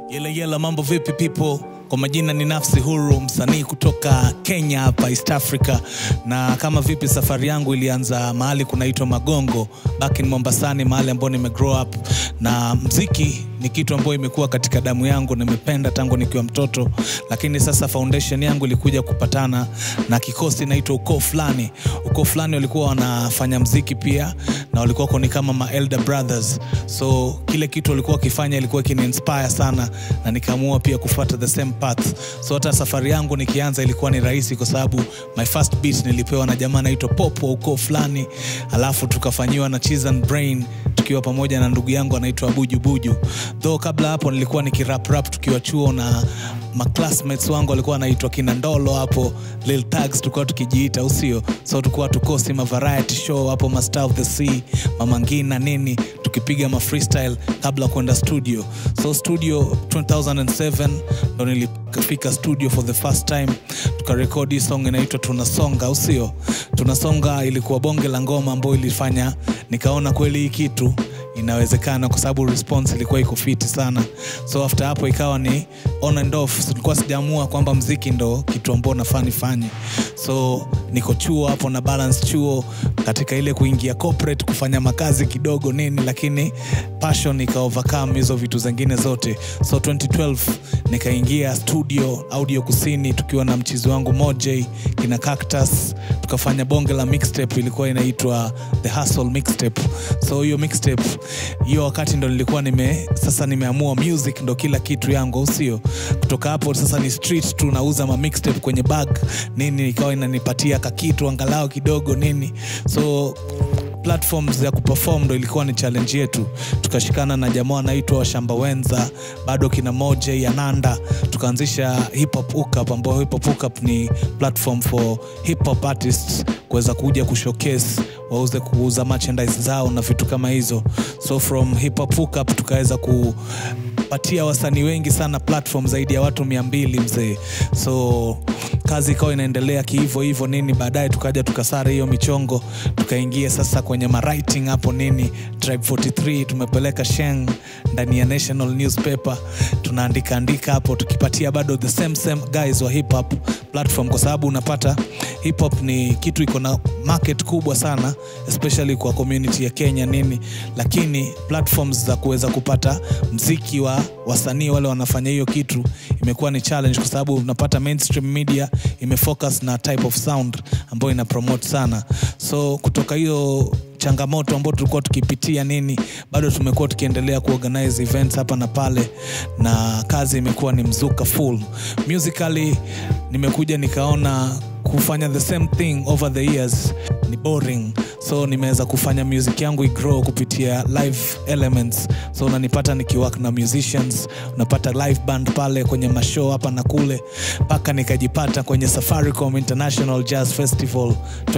Yele yele, mambo vipi people? Kwa majina ni Nafsi Huru, msanii kutoka Kenya hapa East Africa, na kama vipi, safari yangu ilianza mahali kunaitwa Magongo back in Mombasani, mahali ambapo nime grow up, na mziki ni kitu ambayo imekuwa katika damu yangu, nimependa tangu nikiwa mtoto, lakini sasa foundation yangu ilikuja kupatana na kikosi inaitwa ukoo fulani. Ukoo fulani walikuwa wanafanya mziki pia, na walikuwa wako ni kama ma elder brothers, so kile kitu walikuwa wakifanya ilikuwa ikini inspire sana, na nikaamua pia kufuata the same path. So hata safari yangu nikianza ilikuwa ni rahisi, kwa sababu my first beat nilipewa na jamaa anaitwa Pop wa ukoo fulani, alafu tukafanyiwa na Cheese and Brain tukiwa pamoja na ndugu yangu anaitwa Buju Buju. Though kabla hapo nilikuwa nikirap rap tukiwa chuo na maclassmates wangu walikuwa wanaitwa kina Ndolo hapo Lil Tags, tulikuwa tukijiita usio, so tulikuwa tukosi ma variety show hapo ma Star of the Sea, Mama Ngina nini, tukipiga ma freestyle kabla kwenda studio. So studio 2007 ndo nilifika studio for the first time, tukarekodi hii song inaitwa Tunasonga, usio Tunasonga ilikuwa bonge la ngoma ambayo ilifanya nikaona kweli hii kitu inawezekana kwa sababu response ilikuwa iko fiti sana so after hapo ikawa ni on and off tulikuwa sijaamua kwamba mziki ndo kitu ambao nafaa nifanye so niko chuo hapo na balance chuo katika ile kuingia corporate kufanya makazi kidogo nini lakini passion ika overcome hizo vitu zingine zote so 2012 nikaingia studio audio kusini tukiwa na mchizi wangu moj kina cactus tukafanya bonge la mixtape ilikuwa inaitwa the hustle mixtape so hiyo mixtape hiyo wakati ndo nilikuwa nime sasa nimeamua music ndo kila kitu yangu au sio kutoka hapo sasa ni street tu nauza ma mixtape kwenye bag nini ikawa inanipatia kakitu angalau kidogo nini so platforms ya kuperform ndo ilikuwa ni challenge yetu tukashikana na jamaa anaitwa washamba wenza bado kina moja ya nanda tukaanzisha hip hop hookup ambao hip hop hookup ni platform for hip hop artists kuweza kuja kushowcase wauze kuuza merchandise zao na vitu kama hizo so from hip hop hookup tukaweza ku patia wasanii wengi sana platform zaidi ya watu mia mbili mzee so kazi ikawa inaendelea kihivo hivo nini baadaye tukaja tukasara hiyo michongo tukaingia sasa kwenye mawriting hapo nini tribe 43 tumepeleka sheng ndani ya national newspaper tunaandika andika hapo tukipatia bado the same same guys wa hip hop platform kwa sababu unapata hip hop ni kitu iko na market kubwa sana especially kwa community ya kenya nini lakini platforms za kuweza kupata mziki wa wasanii wale wanafanya hiyo kitu imekuwa ni challenge kwa sababu unapata mainstream media imefocus na type of sound ambayo ina promote sana so kutoka hiyo changamoto ambao tulikuwa tukipitia nini bado tumekuwa tukiendelea kuorganize events hapa na pale na kazi imekuwa ni mzuka full musically nimekuja nikaona kufanya the same thing over the years ni boring so nimeweza kufanya music yangu igrow kupitia live elements so unanipata nikiwork na musicians unapata live band pale kwenye mashow hapa na kule mpaka nikajipata kwenye safaricom international jazz festival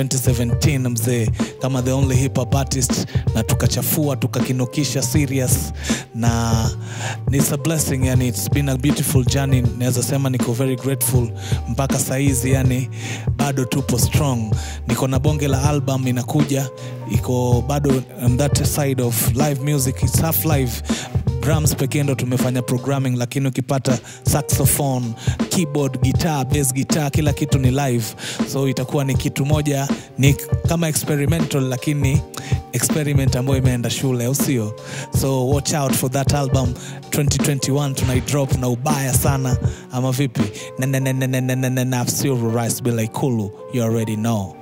2017 mzee kama the only hip hop artist na tukachafua tukakinukisha serious na it's a blessing yani it's been a beautiful journey naweza sema niko very grateful mpaka saizi yani bado tupo strong niko na bonge la album inakuja iko bado on that side of live music it's half live drums pekee ndo tumefanya programming lakini ukipata saxophone keyboard guitar bass guitar kila kitu ni live so itakuwa ni kitu moja ni kama experimental lakini experiment ambayo imeenda shule au sio so watch out for that album 2021 tunaidrop na ubaya sana ama vipi nafsiru rice bila ikulu you already know